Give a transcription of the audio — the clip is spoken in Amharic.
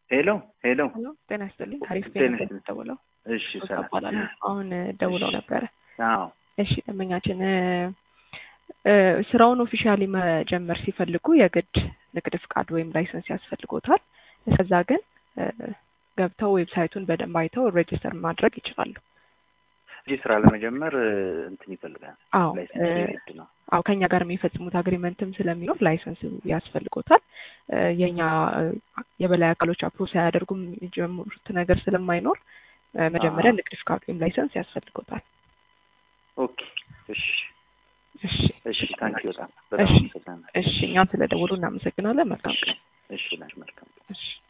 ሄሎ ሄሎ ሄሎ ጤና ይስጥልኝ። አሪፍ ጤና ነበር ይስጥልኝ። ደውለው እሺ ሰላም እባላለሁ። አሁን ደውለው ነበረ። አዎ እሺ ደንበኛችን እ ስራውን ኦፊሻሊ መጀመር ሲፈልጉ የግድ ንግድ ፍቃድ ወይም ላይሰንስ ያስፈልጎታል። እስከዛ ግን እ ገብተው ዌብሳይቱን በደንብ አይተው ሬጅስተር ማድረግ ይችላሉ። እዚህ ስራ ለመጀመር እ እንትን ይፈልጋል አዎ ላይሰንስ እ የግድ ነው አዎ ከኛ ጋር የሚፈጽሙት አግሪመንትም ስለሚኖር ላይሰንስ ያስፈልጎታል። እ የኛ እ የበላይ አካሎች አፕሮ ሳያደርጉም የሚጀምሩት ነገር ስለማይኖር እ መጀመሪያ አዎ። ንግድ ፍቃድ ወይም ላይሰንስ ያስፈልጎታል። ኦኬ እሺ እሺ እሺ ታንኪ በጣም በጣም እሺ አመሰግናለሁ እሺ እኛም ስለደወሉ እናመሰግናለን። መልካም እሺ ቀን። እሺ ላሽ መልካም እሺ